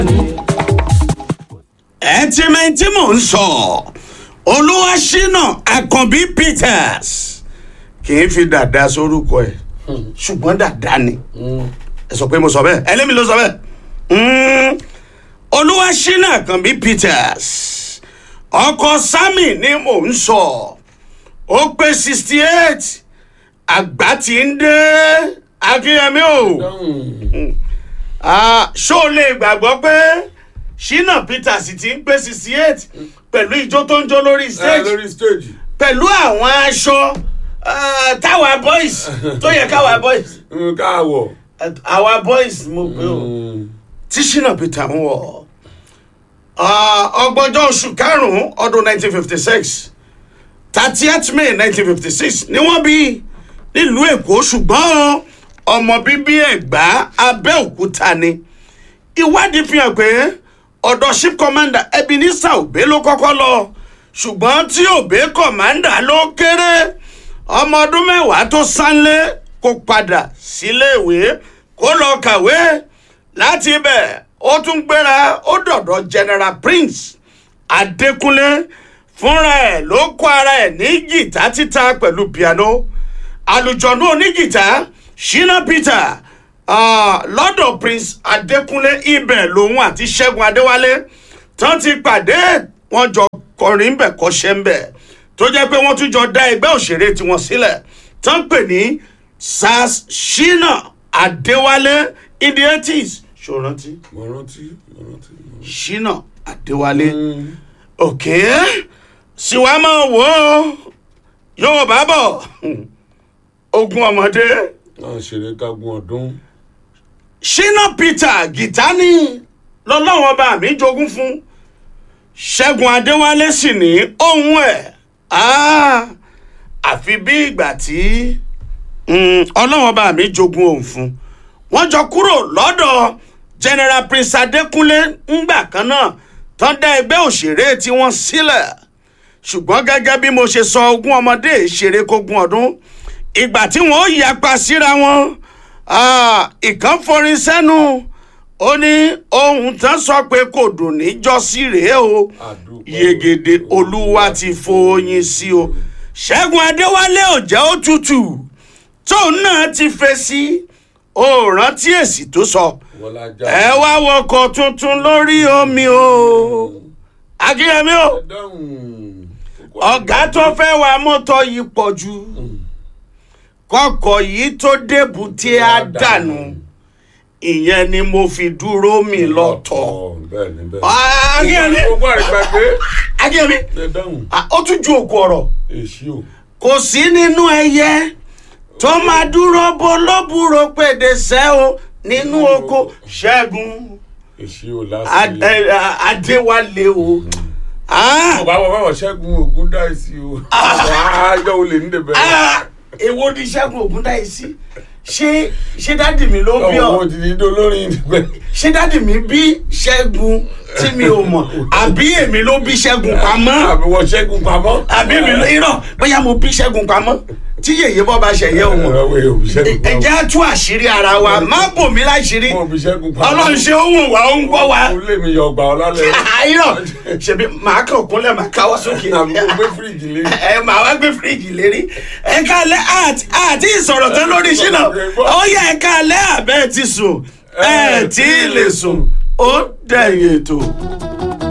ẹ ti mẹ́ tí mò ń sọ olúwaṣínà àkànbí peters kì í fi dàda sórúkọ ẹ ṣùgbọ́n dàda ni ẹ sọ pé mo sọ bẹ́ẹ̀ ẹlẹ́mi ló sọ bẹ́ẹ̀ Mm, olúwaṣínà àkànbí peters ọkọ sami ni mò ń sọ ó pé sixty eight àgbà tí ń dé akínyẹmí o Ah, ṣó o lè gbàgbọ́ pé ṣínà peters ti ń pé sixty eight pẹ̀lú ijó tó ń jó lórí ẹ stage lórí stage. pẹ̀lú àwọn aṣọ ah, táwa boys tó yẹ káwa boys Mm, káàwọ̀. àwa boys mo pè ó tí ṣínà peter ń wọ̀ Ah, ọgbọ̀njọ́ oṣù karùn-ún ọdún nineteen fifty six thirtieth may nineteen fifty six ni wọ́n bí nílùú èkó ṣùgbọ́n ọmọ bíbí ẹ̀gbá abẹ́òkúta ni ìwádìí fi hàn pé ọ̀dọ̀ ship commander ebenezer obe ló kọ́kọ́ lọ ṣùgbọ́n tí obe commander ló kéré ọmọ ọdún mẹ́wàá tó sánlé kó padà síléèwé kó lọ kàwé láti ibẹ̀ ó tún gbéra ó dọ̀dọ̀ general prince adékúnlé fúnra ẹ̀ ló kó ara ẹ̀ ní gìtá títa pẹ̀lú piano àlùjọ̀nù onígìtá shina peter ah, lọ́dọ̀ prince adékúnlé ibẹ̀ lòun àti ṣẹ́gun adéwálé tán ti pàdé wọn jọ kọrin ń bẹ̀ kọ́ṣẹ́ ń bẹ̀ tó jẹ́ pé wọ́n tún jọ dá ẹgbẹ́ òṣèré tiwọn sílẹ̀ tán pè ní sars shina adéwálé in the eighties ṣòrántí mo rántí mo rántí. shina adéwálé òkè síwá máa wò ó yóò bá bọ̀ ogun ọmọdé náà ṣeré kágun ọdún. shina peter gìtánì lọ́lọ́wọ́n bá mi jogún fún ṣẹ́gun adéwálé sì ní ohun ẹ̀ Ah, àfi bí ìgbà tí mm, ọlọ́wọ́n bá mi jogún òun fún wọ́n jọ kúrò lọ́dọ̀ general prince adékúnlé ńgbà kan náà tán dá ẹgbẹ́ òṣèré tí wọ́n sílẹ̀ ṣùgbọ́n gẹ́gẹ́ bí mo ṣe sọ ogún ọmọdé ìṣeré kógún ọdún ìgbà tí wọ́n ó yapa síra wọn ah, ìkan forin sẹ́nu ó ní ohun tán sọ pé kò dùn níjọ́sí rèé o Àdúpẹ́ yegede olúwa ti fòyìn sí o ṣẹ́gun adéwálé ò jẹ́ ó tutù tóun náà ti fèsì ó rántí èsì tó sọ wọlá já. ẹ wá wọkọ̀ tuntun lórí omi o akínyẹmí o ẹ dáhùn. ọ̀gá tó fẹ́ wa mọ́tò yìí pọ̀ jù kọ́kọ́ yìí tó débùté á dànù ìyẹn ni mo fi dúró mi lọ́tọ̀ bẹ́ẹ̀ ni bẹ́ẹ̀. akínyẹmí gbogbo àrígbàgbé. akínyẹmí ẹ dáhùn. Ah, ó tún ju òkú ọ̀rọ̀ èsì o. kò sí nínú ẹyẹ tó máa dúró bó lóbùrò pèdèsẹ́ o nínú oko ṣẹ́gun èsì o Ad- lásìkò. eh, ah, adéwálé o. Ah, bàbá bàbá ṣẹ́gun ògún dá èsì o. àjọ olè ní dèbẹ̀. ah, èwo ni ṣẹ́gun ògúndáìsí ṣé ṣé dádì mi ló bí ọmọ ọ ti di olórin dèbẹ̀. ṣé dádì mi bí ṣẹ́gun tí mi ò mọ̀ àbí èmi ló bí ṣẹ́gun pamọ́ àbí wọ́n ṣẹ́gun pamọ́. àbí èmi ló irọ́ bóyá mo bí ṣẹ́gun pamọ́ tí yèyé bọ́ bá ṣẹ̀yẹ́ o mọ̀. ẹ̀rọ òbí ṣẹ́gun ẹ pamọ́. jẹ́ á tú àṣírí ara wa má bò mí láṣírí mo òbí ṣẹ́gun pamọ́. ọlọ́run ṣe ó wù wá ó ń gbọ́ wa ó lé mi yọ ọgbà ọlálẹ̀. àìrọ̀ ṣèbí màá kàn kúnlẹ̀ màá káwọ́ sókè àbí mo gbé fíríjì lé. ẹ màá wá gbé fíríjì lérí ẹ kálẹ̀ àti àti ìsọ̀rọ̀ tán lórí ṣínà ó yẹ ẹ kálẹ̀ àbẹ́ ti sùn ẹ tí ì lè sùn ó dẹ̀yìn ètò.